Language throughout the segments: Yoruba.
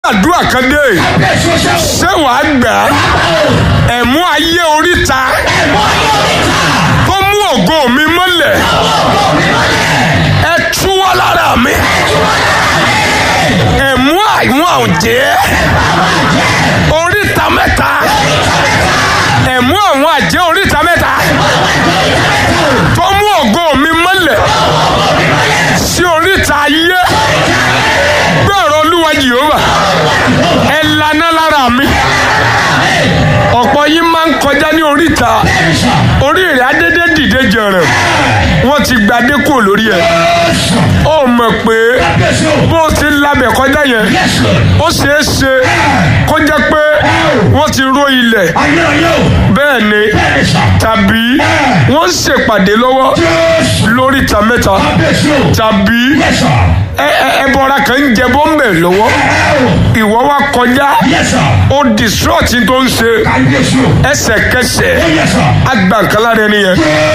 àdúrà kan dé ṣé wàá gbà á ẹ̀mú ayé oríta tó mú ògo mi mọ́lẹ̀ ẹ túwọ́ lára mi ẹ̀mú àwọn àjẹ́ oríta mẹ́ta ẹ̀mú àwọn àjẹ́ oríta mẹ́ta tó mú ògo mi mọ́lẹ̀ sí oríta ayé gbọ́rọ̀ olúwa jehova ẹ lànà lára mi ọ̀pọ̀ yín máa ń kọjá ní oríta orí rẹ̀ adédé dìde jẹ̀rẹ̀ wọ́n ti gbadé kúrò lórí ẹ̀ ó mọ̀ pé bó o ti labẹ̀ kọjá yẹn ó ṣeé ṣe kó jẹ́ pé wọ́n ti ró ilẹ̀ bẹ́ẹ̀ ni tàbí wọ́n ń ṣèpàdé lọ́wọ́ lóríta mẹ́ta tàbí ẹbọra kan ń jẹ bọ́m̀bẹ̀ lọ́wọ́ ìwọ wa kọjá ó distrọ́ọ̀tì tó ń ṣe ẹsẹ̀kẹsẹ̀ agbàǹkálá rẹ nìyẹn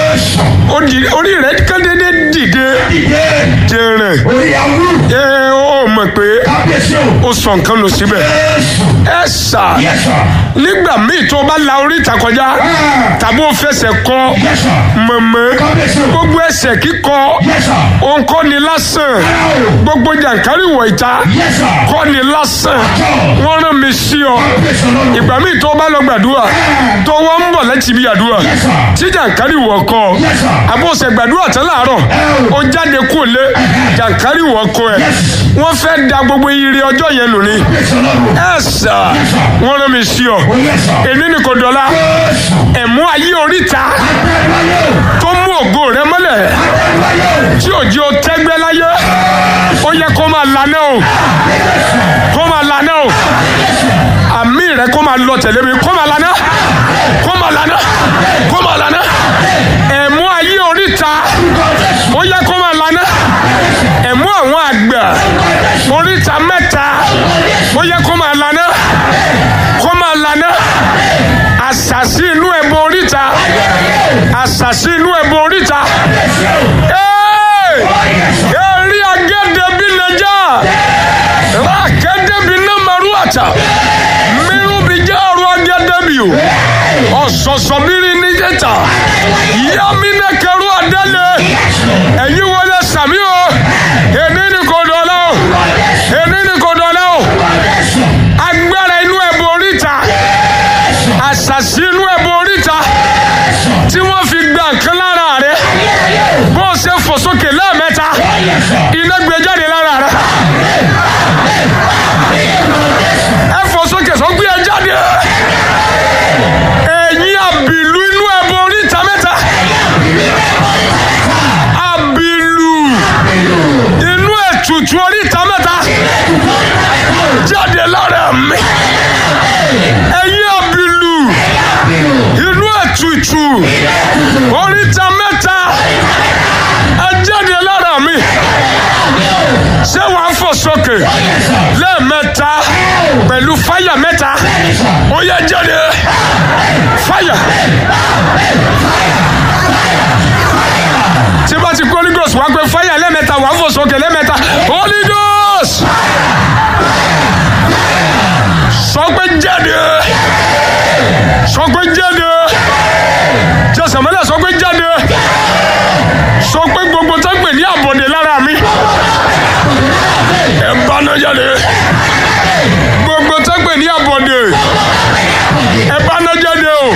orí rẹ kéde dìde jẹrẹ ẹ ó mọ̀ pé ó sọ nǹkan lọ síbẹ̀ ẹ sà nígbà míì tó bá la oríta kọjá tàbí ó fẹsẹ̀ kọ mọ̀mọ́ gbogbo ẹsẹ̀ kíkọ òǹkọ́ ni lásán gbogbo jàǹkárí wọ̀ ìta kọ́ ni lásán wọ́n rán mi sí ọ ìgbà míì tó bá lọ gbàdúrà tó wọ́n ń bọ̀ láti ibi àdúrà tí jàǹkárí wọ̀ kọ́ àbọ̀sẹ̀ gbàdúrà tán láàárọ̀ ó jáde kú lé jàǹkárí wọ̀ kọ́ ẹ̀ wọ́n fẹ́ da gbogbo ire ọjọ́ yẹn nù ni ẹ sà wọ́n rán mi sí ọ èmi ni kò dọ̀la ẹ̀mú ayé oríta tó mú ògo rẹ mọ́lẹ̀ tí òjì ó tẹ́gbẹ́ láyé ó yẹ kó máa lanẹ́ o kó máa lanẹ́ o àmì rẹ kó máa lọ tẹ̀lé mi kó máa lanẹ́ kó máa lanẹ́ kó máa lanẹ́ ẹ̀mú ayé oríta ó yẹ kó máa lanẹ́ ẹ̀mú àwọn àgbà oríta mẹ́ta ó yẹ kó máa lanẹ́ kó máa lanẹ́ àṣàṣì inú ẹ̀bùn oríta àṣàṣì inú ẹ̀bùn oríta. Eri agede bi neja rakede bi na maruata miru bi jaru agede bi o ọsọsọ biri ni jẹta yami ne kẹru adele ẹyi wọlé sami o èmi ni kò dọ̀la o èmi ni kò dọ̀la o agbára inú ẹ̀bùn oríta àṣàṣì inú ẹ̀bùn oríta tí wọ́n fi gba nǹkan lára rẹ̀ bó o ṣe fò sókè lẹ́ẹ̀mẹ́ta iná gbé jáde lára rẹ̀ ẹ fò sókè sọ gbé ẹ jáde ẹ̀yin àbìlú inú ẹ̀bùn oríta mẹ́ta àbìlú inú ètùtù oríta mẹ́ta jáde lára mi ẹ̀yin àbìlú inú ètùtù oríta mẹ́ta ẹ jáde lára mi ṣé wàá fò sókè lẹ́ẹ̀mẹ́ta pẹ̀lú fáyà mẹ́ta ó yẹ jáde fáyà. tí bá ti kó holy ghost wá pé fáyà lẹ́ẹ̀mẹ́ta wàá fò sókè lẹ́ẹ̀mẹ́ta holy ghost sọ pé jáde sọ pé jáde jẹsàmẹ́lẹ̀ sọ pé jáde sọ pé gbogbo tó ń pè ní àbọ̀dé lára mi ẹ bá náà jáde gbogbo tó ń pè ní àbọ̀dé ẹ bá náà jáde o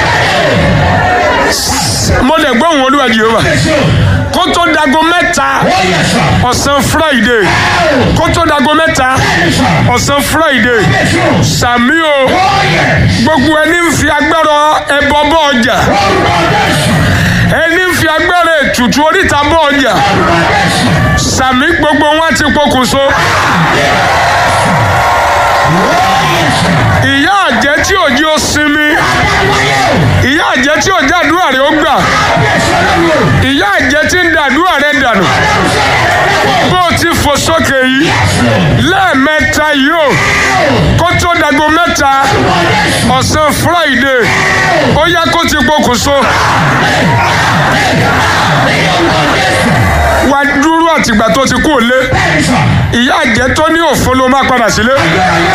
mo lè gbọ́ òun olúwa jehova kó tó dago mẹ́ta ọ̀sán friday kó tó dago mẹ́ta ọ̀sán friday sàmí o gbogbo ẹni ń fi agbára ẹbọ bọ ọjà ẹni ń fi agbára ètùtù oríta bọ ọjà sàmí gbogbo wọn ti pokùnso ìyá àjẹ́ tí òjì ó sinmi ìyá àjẹ́ tí òjì àdúrà rẹ̀ ó gbà ìyá àjẹ́ tí ń da àdúrà rẹ̀ dànù bó o ti fò sókè yìí lẹ́ẹ̀mẹ́ta yìí o kó tó dago mẹ́ta ọ̀sán friday ó yá kó ti pokùnso wá dúró àtìgbà tó ti kú òlé ìyá àjẹ́ tó ní òfo ló máa padà sílé.